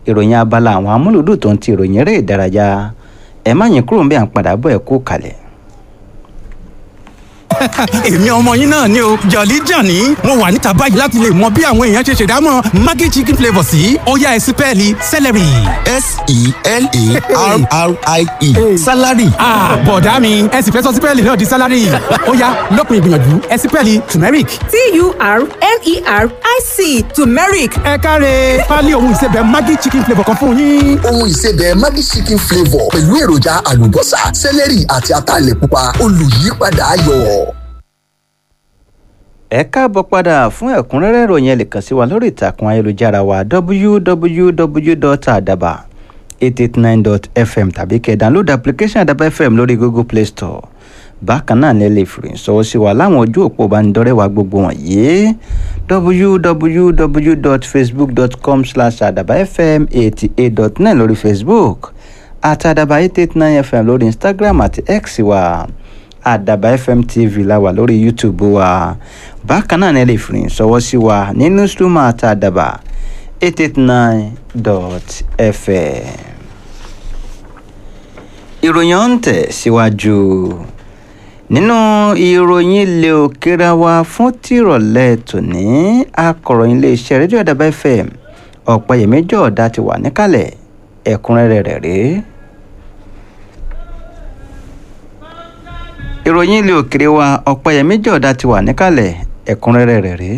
ìròyìn abala àwọn amúlùdùn tó ń ti ìròyìn eré ìdárayá ẹ má yín kúrò ń bí à ń padà bọ̀ ẹ kú kalẹ̀. èmi ọmọ yín náà ni o jọ̀lí jàní mo wà níta báyìí láti lè mọ bí àwọn èèyàn ṣe ṣèdámọ̀ maggi chicken flavour sí ọ̀yá ẹ̀sìn pẹ́ẹ́lí celery. s-e-l-a-r-r-i-e salary. bọ̀dá mi ẹ sì fẹ́ sọ sípẹ́ẹ̀lì náà di sálárì ọ̀yá lọ́kùnrin ìgbìyànjú ẹ̀sìn pẹ́ẹ́lì turmeric. t-u-r-m-e-r-i-c turmeric ẹ káre pálí ohun ìsebẹ̀ maggi chicken flavour kan fún yín. ohun ìsebẹ̀ maggi chicken flavour pẹ̀lú èròjà àlùbọ́sà sẹ́lẹ̀rì àti ataalẹ̀ pupa olùyípadà ayọ̀. ẹ káàbọ̀ padà fún ẹ̀kúnrẹ́rẹ́ ìròyìn ẹ lè kàn sí wa lórí ìtàkùn ayélujára wa www.adaba889.fm tàbí kẹ́ download application adaba fm lórí google play store bákan náà ni ẹ lè fìrìn sọ́wọ́ sí wa láwọn ojú òpó ìbánidọ́rẹ́ wa gbogbo wọ̀nyí www.facebook.com slash adabafm eighty eight dot nine lórí facebook àti adaba eight eight nine fm lórí instagram àti x wa àdàbà fm tv la wà lórí youtube wa bákan náà ni ẹ lè fìrìn sọwọ́ sí wa ní newsroom àti àdàbà eight eight nine dot fm. ìròyìn ọ̀hún tẹ̀ síwájú nínú ìròyìn ilé òkèèrè wa fún tìrọ̀lẹ́ tòní akọ̀ròyìn iléeṣẹ́ rédíò àdàbà fm ọ̀pẹ̀yẹmí jọ̀ọ́dá ti wà níkàlẹ̀ ẹ̀kúnrẹ́rẹ́ rẹ̀ rèé. ìròyìn ilé òkèrè wa ọ̀pẹ̀yẹmí jọ̀ọ́dá ti wà níkàlẹ̀ ẹ̀kúnrẹ́rẹ́ rẹ̀ rèé.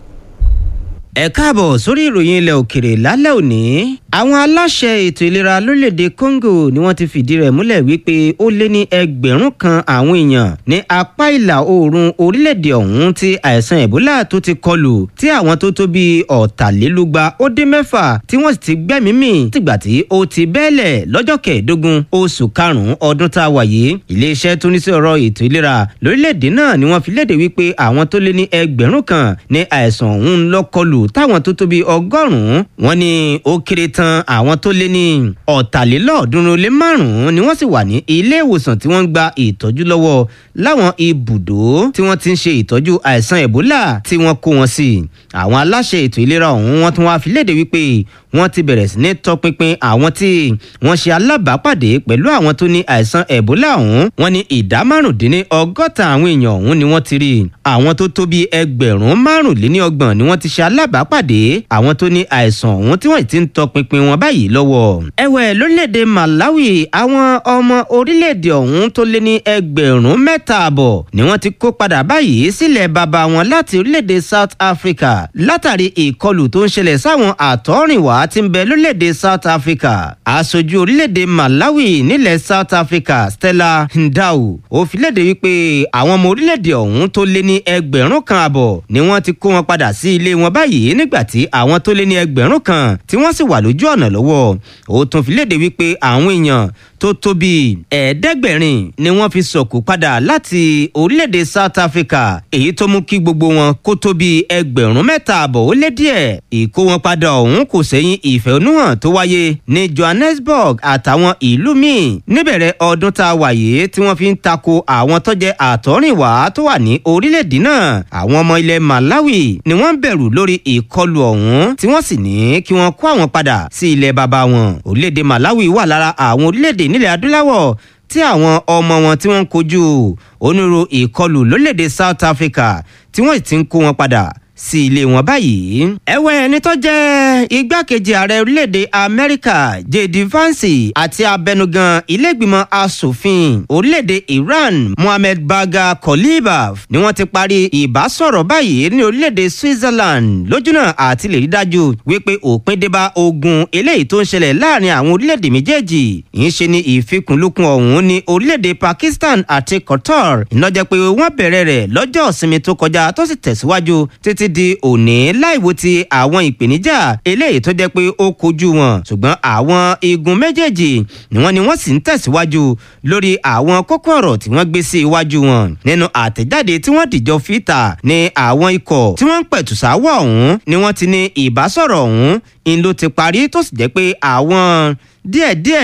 ẹ káàbọ̀ sórí ìròyìn ilẹ̀ òkèrè lálẹ́ òní àwọn aláṣẹ ètò ìlera lórílẹ̀‐èdè congo ni wọ́n ti fìdí rẹ̀ múlẹ̀ wípé ó lé ní ẹgbẹ̀rún kan àwọn èèyàn ní apá ìlà oòrùn orílẹ̀‐èdè ọ̀hún tí àìsàn ebola tó ti kọlù tí àwọn tó tó bíi ọ̀tàlélúgba ó dín mẹ́fà tí wọ́n sì ti gbẹ́mìí mì tìgbà tí ó ti bẹ́ẹ̀lẹ̀ lọ́jọ́ kẹẹ̀ẹ́dógún oṣù karùn-ún ọdún tá a wà yìí iléeṣẹ́ tó ní sí ọ̀rọ̀ ètò ìlera lórílẹ̀‐èdè náà ni wọ́n fi léde wípé àwọn tó lé ní ẹgbẹ̀rún kan ní àìsàn ọ̀hún lọ́kọlù táwọn tó tó bíi ọgọ́rùn-ún wọ́n ní ó kéré tán tan àwọn tó lé ní ọ̀tàlélọ́ọ̀ọ́dúnrún lé márùn-ún ni wọ́n sì wà ní ilé ìwòsàn tí wọ́n ń gba ìtọ́jú lọ́wọ́ láwọn ibùdó tí wọ́n ti ń ṣe ìtọ́jú àìsàn ebola tí wọ́n kó wọn sí àwọn aláṣẹ ètò ìlera ọ̀hún wọ́n tún wá fi léde wípé wọ́n ti bẹ̀rẹ̀ sí ní tọpinpin àwọn tí wọ́n ṣe alábàápàdé pẹ̀lú àwọn tó ní àìsàn ebola ọ̀hún wọ́n ní ìdá márùndínní ọgọ́ta àwọn èèyàn ọ̀hún ni wọ́n ti rí àwọn tó tó bíi ẹgbẹ̀rún márùnléní ọgbọ̀n ni wọ́n ti ṣe alábàápàdé àwọn tó ní àìsàn ọ̀hún tí wọ́n ti ń tọpinpin wọn báyìí lọ́wọ́. ẹ̀wẹ̀ lórílẹ̀‐èdè malawi àwọn ọmọ orílẹ̀‐èdè ọ̀hún tó lé ní ẹgbẹ̀rún mẹ́ta àbọ̀ ni wọ́n ti kó padà báyìí sílẹ̀ bàbá wọn láti orílẹ̀‐èdè south africa látàrí ìkọlù tó ń ṣẹlẹ̀ sáwọn àtọ́rìnwá tí ń bẹ lórílẹ̀‐èdè south africa aṣojú orílẹ̀‐èdè malawi nílẹ̀ south africa stella ndau ó fi léde wípé àwọn ọmọ orílẹ̀‐èdè ọ̀hún tó lé ní ẹgbẹ̀rún kan àbọ̀ ni wọ́n ti kó wọn padà sí ilé wọn báyìí nígbà tí àwọn tó lé ní ẹgbẹ̀rún kan tí wọ́n sì wà lójú ọ̀nà lọ́wọ́ ó tún fi léde wípé àwọn èèyàn tó tó bíi ẹ̀ẹ́dẹ́gbẹ̀rin ni wọ́n fi sọ̀kò padà láti orílẹ̀-èdè south africa èyí tó mú kí gbogbo wọn kó tó bíi ẹgbẹ̀rún mẹ́ta àbọ̀ ó lé díẹ̀ ìkó wọn padà ọ̀hún kò sẹ́yìn ìfẹ̀hónúhàn tó wáyé ní johannesburg àtàwọn ìlú míì níbẹ̀rẹ̀ ọdún tá a wà yìí tí wọ́n fi ń tako àwọn tó jẹ́ àtọ́rìnwá tó wà ní orílẹ̀-èdè náà àwọn ọmọ ilẹ̀ malawi ni wọ́n ń bẹ̀rù lórí ìkọlù ọ̀hún tí wọ́n sì ní kí wọ́n kó àwọn padà sí ilẹ̀ baba wọn orílẹ̀-èdè malawi wà lára àwọn orílẹ̀-èdè nílẹ̀ adúláwọ̀ tí àwọn ọmọ wọn tí wọ́n ń kojú onírú ìkọlù lórílẹ̀‐èdè south africa tí wọ́n ti ń kó wọn padà sí ilé wọn báyìí. ẹ̀wẹ̀ ẹni tó jẹ́ igbákejì ààrẹ orílẹ̀-èdè amẹ́ríkà jd vance àti abẹnugan ilégbìmọ̀ asòfin orílẹ̀-èdè iran mohammed baga kolibaf ni wọ́n ti parí ìbásọ̀rọ̀ báyìí ní orílẹ̀-èdè switzerland lójúnà àti lè rí dájú wípé òpin débá ogun eléyìí tó ń ṣẹlẹ̀ láàrin àwọn orílẹ̀-èdè méjèèjì ń ṣe ní ìfikùnlukùn ọ̀hún ní orílẹ̀-èdè pakistan àti qatar ìnájẹ́ pé wọ́n bẹ̀rẹ̀ rẹ̀ lọ́jọ́ ìsinmi tó kọjá tó sì tẹ̀síwájú títí di òní láìwo ti àwọn ìpèníjà eléyìí tó jẹ́ pé ó kojú wọn ṣùgbọ́n àwọn igun méjèèjì ni wọ́n ni wọ́n sì ń tẹ̀síwájú lórí àwọn kókó ọ̀rọ̀ tí wọ́n gbé sí iwájú wọn nínú àtẹ̀jáde tí wọ́n dìjọ fìtà ní àwọn ikọ̀ tí wọ́n ń pẹ̀tù sáwọ̀ ọ̀hún ni wọ́n ti ní ìbásọ̀rọ̀ ọ̀hún ń ló ti parí tó sì jẹ́ pé àwọn díẹ̀díẹ̀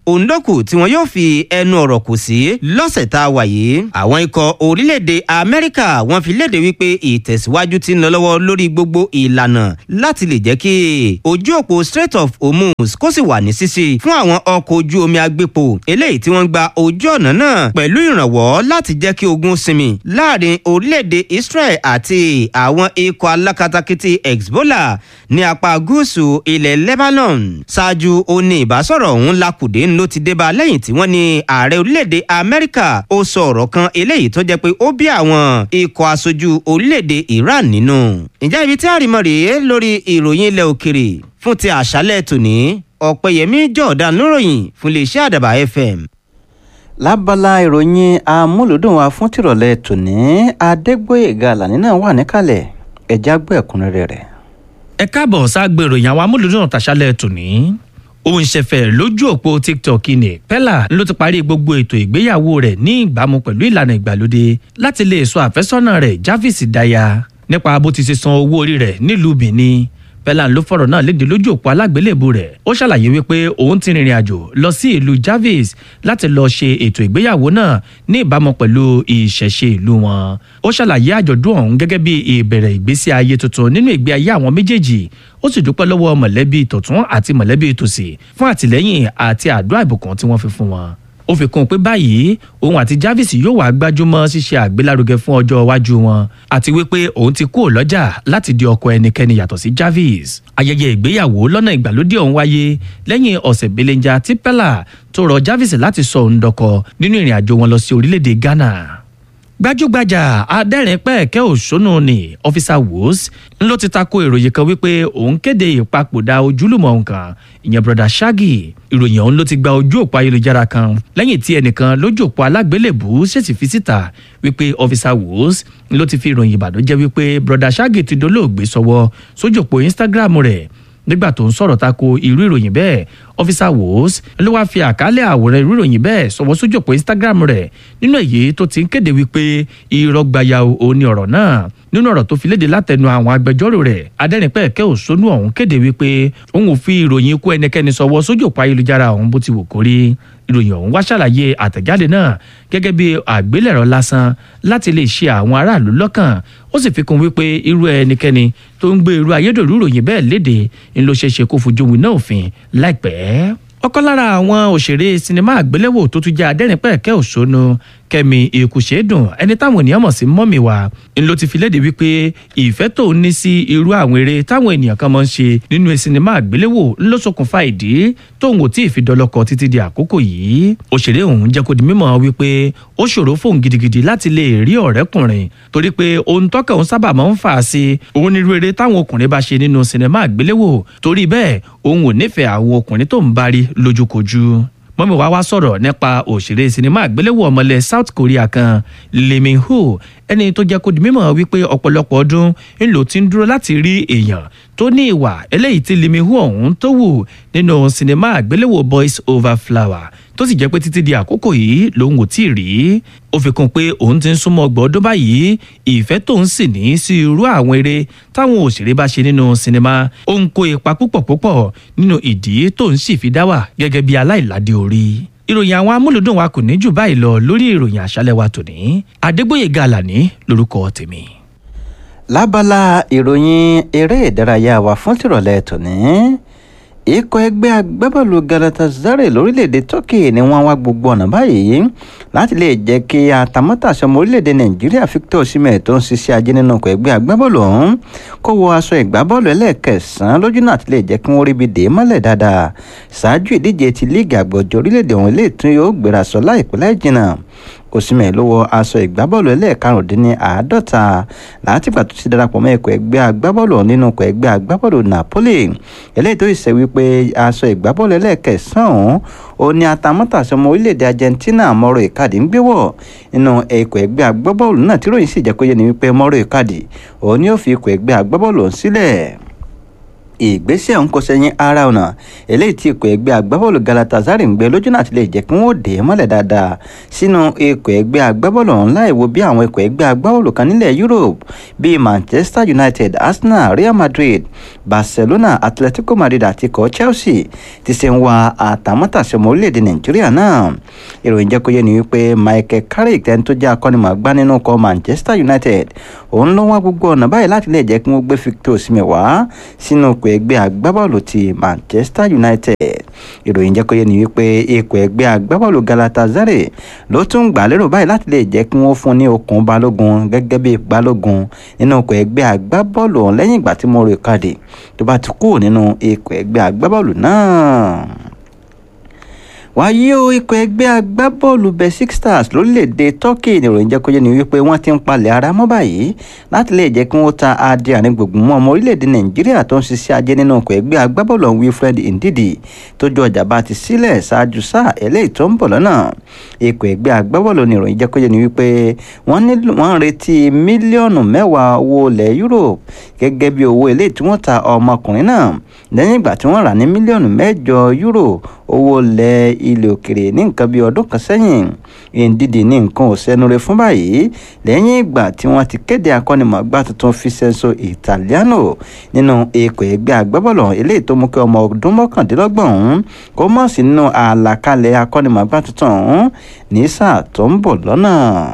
òǹdọ́kù tí wọn yóò fi ẹnu ọ̀rọ̀ kù sí lọ́sẹ̀ tá a wà yìí. àwọn ikọ̀ orílẹ̀-èdè amẹ́ríkà wọ́n fi léde wípé ìtẹ̀síwájú ti ń lọ lọ́wọ́ lórí gbogbo ìlànà láti lè jẹ́ kí ojú òpó strait of hormuz kó sì wà ní ṣíṣí fún àwọn ọkọ̀ ojú omi agbépo eléyìí tí wọ́n gba ojú ọ̀nà náà pẹ̀lú ìrànwọ́ láti jẹ́ kí ogun sinmi láàrin orílẹ̀-èdè israel àti àwọn ikọ̀ alákatakítí hezbollah ní apá gúúsù ilẹ̀ lebanon ṣáájú ó ní ìbásọ̀rọ̀ ọ̀hún lakùdé ló ti débá lẹ́yìn tí wọ́n ní ààrẹ orílẹ̀-èdè amẹ́ríkà ó sọ ọ̀rọ̀ kan eléyìí tó jẹ́ pé ó bí àwọn ikọ̀ aṣojú orílẹ̀-èdè iran nínú. ìjà ibi tí àrìmọ̀ rèé lórí ìròyìn ilẹ̀ òkèrè fún ti àṣálẹ̀ tòní ọ̀pẹ̀yẹmí jọ̀ọ́dán lóròyìn fún iléeṣẹ́ àdàbà fm. lábala ìròyìn amúlùdùn wa fún tìrọ̀lẹ́ tòní adégbòyèga àlàní náà wà níkàlẹ̀ ẹ̀já gbọ́ ẹ̀kúnrẹ́rẹ́ rẹ̀. ẹ káàbọ̀ sáàgbé ìròyìn àwọn amúlùdùn tàṣálẹ̀ tòní òun ṣẹ̀fẹ̀ lójú òpó tiktok ni pella ló ti parí gbogbo ètò ìgbéyàwó rẹ̀ ní ìbámu pẹ̀lú ìlànà ìgbàlódé láti lè sọ àfẹ́sọ́nà rẹ̀ javis daya nípa bó ti ṣe san owó orí rẹ̀ nílùú benin pella ló fọ̀rọ̀ náà léde lójú òpó alágbélébù rẹ̀ ó ṣàlàyé wípé òun ti rìnrìn àjò lọ sí ìlú javis láti lọ ṣe ètò ìgbéyàwó náà ní ìbámu pẹ̀lú ìṣẹ̀ṣe ìlú wọn ó ṣàlàyé àjọ̀dún ọ̀hún gẹ́gẹ́ bí ìbẹ̀rẹ̀ ìgbésí ayé tuntun nínú ìgbé ayé àwọn méjèèjì ó sì dúpẹ́ lọ́wọ́ mọ̀lẹ́bí tọ̀tún àti mọ̀lẹ́bí tòsì fún àtìlẹ́yìn àti àdúrà ìbùkún tí wọ́n fi fún wọn ó fi kún un pé báyìí òun àti Jarvis yóò wá gbájúmọ́ ṣíṣe àgbélárugẹ fún ọjọ́ iwájú wọn àti wípé òun ti kúrò lọ́jà láti di ọkọ ẹnikẹ́ni yàtọ̀ sí Jarvis ayẹyẹ ìgbéyàwó lọ́nà ìgbàlódé ọ̀hún wáyé lẹ́yìn ọ̀sẹ̀ belenja tí Pella tó rọ Jarvis láti sọ òun dọkọ nínú ìrìn àjò wọn lọ sí orílẹ̀-èdè Ghana gbajúgbajà adẹ́rìn pẹ́ẹ́kẹ́ òṣónú ni ọ́físà wos ló ti tako ìròyìn kan wípé òun kéde ìpapòdà ojúlùmọ̀ nǹkan ìyẹn broda shaggy ìròyìn ọ̀hún ló ti gba ojú òpó ayélujára kan lẹ́yìn tí ẹnìkan lójú òpó alágbélébù ṣèṣì fi síta wípé ọ́físà wos ló ti fi ìròyìn ìbàdàn wípé broda shaggy ti dolóògbé sọ́wọ́ sójú òpó instagram rẹ̀ nígbà tó ń sọ̀rọ̀ tako irú ìròyìn bẹ́ẹ̀ ọ́físà wos ló wáá fi àkálẹ̀ àwòrán irú ìròyìn bẹ́ẹ̀ sọ̀wọ́ sójú òpó instagram rẹ̀ nínú èyí tó ti ń kéde wípé irọ́ gbaya ò ní ọ̀rọ̀ náà nínú ọ̀rọ̀ tó fi léde látẹnu àwọn agbẹjọ́rò rẹ̀ adẹ́rìnpẹ̀kẹ́ òṣónú ọ̀hún kéde wípé òun ò fi ìròyìn ikú ẹnikẹ́ni sọ̀wọ́ sójú òpó ayélujára ọ̀hún bó ti wù kórí ìròyìn ọ̀hún wá ṣàlàyé àtẹ̀jáde náà gẹ́gẹ́ bí àgbélẹ̀rọ lásán láti lè ṣe àwọn aráàlú lọ́kàn ó sì fi kún wípé irú ẹnikẹ́ni tó ń gbé irú ayédèrú ìròyìn bẹ́ẹ̀ léde ń ló ṣeé ṣe kó fojú winá òfin láìpẹ́ ọ̀kan lára àwọn òṣèré sinimá àgbéléwò tó tún jẹ́ adẹ́rìnpẹ̀kẹ́ òṣónú kẹ́mi èkúṣẹ́dùn ẹni táwọn ènìyàn mọ̀ sí mọ́mì wa ń ló ti fi léde wípé ìfẹ́ tó ní sí irú àwọn eré táwọn ènìyàn kan máa ń ṣe nínú sinimá àgbéléwò ń ló ṣokùnfà ìdí tóun ò tí ì fi dọlọ́kọ títí di àkókò yìí òṣèré ọ̀hún jẹ́ kó di mímọ̀ wípé ó ṣòro fóun gidigidi láti lè rí ọ̀rẹ́kùnrin torí pé ohun tọ́kà òun sábà máa ń fà á sí òun ní irú eré táwọn ọkùnrin bá ṣe nínú sinimá àgbéléwò torí bẹ́ẹ̀ òun ò nífẹ̀ẹ́ àwọn ọkùnrin tó ń bá rí lójúkojú mọ́mí wa wá sọ̀rọ̀ nípa òṣèré sinimá àgbéléwò ọmọlẹ̀ South Korea kan Lee Min Ho ẹni tó jẹ́ kó di mímọ̀ wípé ọ̀pọ̀lọpọ̀ ọdún ń lò ti ń dúró láti rí èèyàn tó ní ìwà eléyìí tí Lee Min Ho ọ̀hún tó wù nínú sinimá àgbéléwò Boys Over Flower tó sì jẹ́ pé títí di àkókò yìí lòun ò tí ì rí ó fi kún pé òun ti ń súnmọ́ ọgbọ̀n ọdún báyìí ìfẹ́ tóun sì ní sí irú àwọn eré táwọn òṣèré bá ṣe nínú sinimá ó ń kó ipa púpọ̀ púpọ̀ nínú ìdí tóun sì fi dá wà gẹ́gẹ́ bí aláìládé orí ìròyìn àwọn amúlùdùn wa kò ní jù báyìí lọ lórí ìròyìn àṣálẹ́ wa tòní adégbòye gàlàní lórúkọ tèmi. lábala ìròyìn eré ìdárayá wa fún tìrọ̀lẹ́ tòní ikọ̀ ẹgbẹ́ agbábọ́ọ̀lù galatasaray lórílẹ̀‐èdè turkey ni wọ́n wá gbogbo ọ̀nà báyìí láti lè jẹ́ kí atamátàsọmọ orílẹ̀‐èdè nàìjíríà victor osimhen tó ń ṣiṣẹ́ ajé nínú ọkọ̀ ẹgbẹ́ agbábọ́ọ̀lù ọ̀hún kó wọ aṣọ ìgbábọ́ọ̀lù ẹlẹ́ẹ̀kẹsàn-án lójú náà ti lè jẹ́ kí wọ́n rí ibi dè é mọ́lẹ̀ dáadáa ṣáájú ìdíje ti líìgì àgbọ̀jọ orílẹ̀‐èdè ọ̀hún ilé ìtún yóò gbéra sọ láìpẹ́ láì jìnnà osimhen ló wọ aṣọ ìgbábọ́ọ̀lù ẹlẹ́ẹ̀karùndínláàádọ́ta látìgbà tó ti darapọ̀ mọ́ ikọ̀ ẹgbẹ́ agbábọ́ọ̀lù nínú ikọ̀ ẹgbẹ́ agbábọ́ọ̀lù napoli eléyìí tó ṣe wípé aṣọ ìgbábọ́ọ̀lù ẹlẹ́ẹ̀kẹsàn-án ó ní atamátàsọmọ orílẹ̀-èdè argentina mọ́rọ̀ ìkàdí ń gbé wọ̀ nínú ikọ̀ ẹgbẹ́ agbábọ́ọ̀lù náà tí ròyìn sì jẹ́ kó yé ni wípé mọ́rọ̀ ìkàdí òun ni ó fi ikọ̀ ẹgbẹ́ agbábọ́ọ̀lù ọ̀hún sílẹ̀ ìgbésẹ̀ ọ̀hún kò sẹ́yìn ara ọ̀nà eléyìí tí ikọ̀ ẹgbẹ́ agbábọ́ọ̀lù galatasaray ń gbé lójú náà ti lè jẹ́ kí wọ́n dè é mọ́lẹ̀ dáadáa sínú ikọ̀ ẹgbẹ́ agbábọ́ọ̀lù ọ̀hún láì wo bí àwọn ikọ̀ ẹgbẹ́ agbábọ́ọ̀lù kan nílẹ̀ europe bíi manchester united arsenal real madrid barcelona atletico madrid àti ikọ̀ chelsea ti ṣe ń wa àtàmọ́tàṣe ọmọ orílẹ̀-èdè nàìjíríà náà ìròyìn jẹ́ kó yé ni wípé michael carrick tẹ́ni tó jẹ́ akọ́nimọ̀ọ́gbá nínú ikọ̀ manchester united òun ló wá gbogbo ọ̀nà báyìí láti lè jẹ́ kí wọ́n gbé victor osimhen wá sínú ikọ̀ ẹgbẹ́ agbábọ́ọ̀lù ti manchester united ìròyìn jẹ́ kó yé ni wípé ikọ̀ ẹgbẹ́ agbábọ́ọ̀lù galatasaray ló tún gbà lérò báyìí láti lè jẹ́ kí wọ́n fún ní okùn balógun gẹ́gẹ́ bí balógun nínú ikọ̀ ẹgbẹ́ agbábọ́ọ̀lù ọ̀hún lẹ́yìn ìgbà tí mo rò kàdé tó bá ti kúrò nínú ikọ̀ ẹgbẹ́ agbábọ́ọ̀lù náà wáyé o ikọ̀ ẹgbẹ́ agbábọ́ọ̀lù basic stars lórílẹ̀‐èdè turkey nìròyìn jẹ́ kó yé ni wípé wọ́n ti ń palẹ̀ ara mọ́ báyìí láti lè jẹ́ kí wọ́n ta adé àárín gbùngbùn mọ́ ọmọ orílẹ̀‐èdè nàìjíríà tó ń ṣiṣẹ́ ajé nínú ikọ̀ ẹgbẹ́ agbábọ́ọ̀lù ọ̀hún wilfred ndidi tó ju ọjà bá ti sílẹ̀ ṣáájú sáà eléyìí tó ń bọ̀ lọ́nà ikọ̀ ẹgbẹ́ agbábọ́ọ̀lù nìròyìn jẹ́ kó yé ni wípé wọ́n ń retí mílíọ̀nù mẹ́wàá owó ilẹ̀ europe gẹ́gẹ́ bí owó eléyìí tí wọ́n ta ọmọkùnrin náà lẹ́yìn ìgbà tí wọ́n rà ní mílíọ̀nù mẹ́jọ euro owó ilẹ̀ ilẹ̀ òkèrè ní nǹkan bíi ọdún kan sẹ́yìn ndidi ní nǹkan ò sẹ́nure fún báyìí lẹ́yìn ìgbà tí wọ́n ti kéde akọ́nimọ̀ọ́gbá tuntun Vincenzo Italiano nínú ikọ̀ ẹgbẹ́ agbábọ́ọ̀lù eléyìí tó mú kí ọmọ ọdún mọ́kàndínlọ́gbọ̀n ọ̀hún kó mọ̀ sí nínú àlàkalẹ̀ akọ́nimọ̀ọ́gbá tuntun ọ̀hún ní sáà tó ń bọ̀ lọ́nà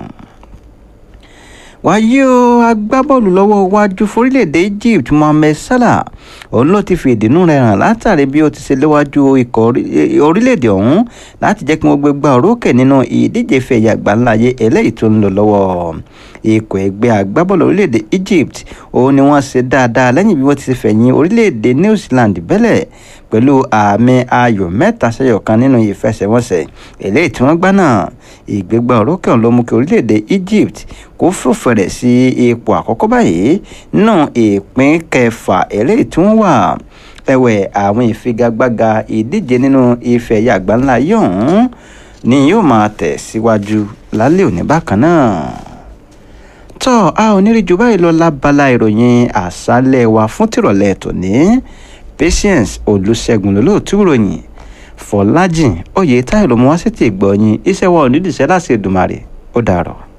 wáyé o agbábọ́ọ̀lù lọ́wọ́ iwájú forílẹ̀-èdè Egypt Mohamed Salah òun ló ti fi ìdùnnú rẹ̀ hàn látàrí bí ó ti ṣe léwájú ikọ̀ orílẹ̀-èdè ọ̀hún láti jẹ́ kí wọ́n gbé gbá orókè nínú ìdíje fẹ̀yà àgbáńláyé eléyìí tó ń lọ lọ́wọ́ ikọ̀ ẹgbẹ́ agbábọ́ọ̀lù orílẹ̀-èdè Egypt òun ni wọ́n ṣe dáadáa lẹ́yìn bí wọ́n ti ṣe fẹ̀yìn orílẹ̀-èdè New Zealand bẹ́lẹ̀ pẹ̀lú àmì ayò mẹ́ta sẹ́yọ̀ kan nínú ìfẹsẹ̀wọnsẹ̀ eléyìí tí wọ́n gbá náà ìgbégbá orókè ọ̀hún ló mú kí orílẹ̀-èdè Egypt kó fòfẹ̀rẹ̀ sí ipò àkọ́kọ́ báyìí nínú ìpín kẹfà eléyìí tí wọ́n wà ẹ̀wẹ̀ àwọn ìfigagbága ìdíje nínú ife ẹ̀yà àgbáńlá yìí ọ̀hún ni yóò máa tẹ̀ síwájú lálẹ́ òní bákan náà tọ́ a ò ní rí ju báyìí lọ lábala ìròyìn àṣálẹ̀ wa fún tìrọ̀lẹ́ tòní patience olùṣègùn lólóòtú ìròyìn fọlájìn oyè táyọ̀ ló mú wá sí ti ìgbọ̀nyìn iṣẹ́ wa ò ní dìṣẹ́ láti Èdùmàrè ó dàrọ̀.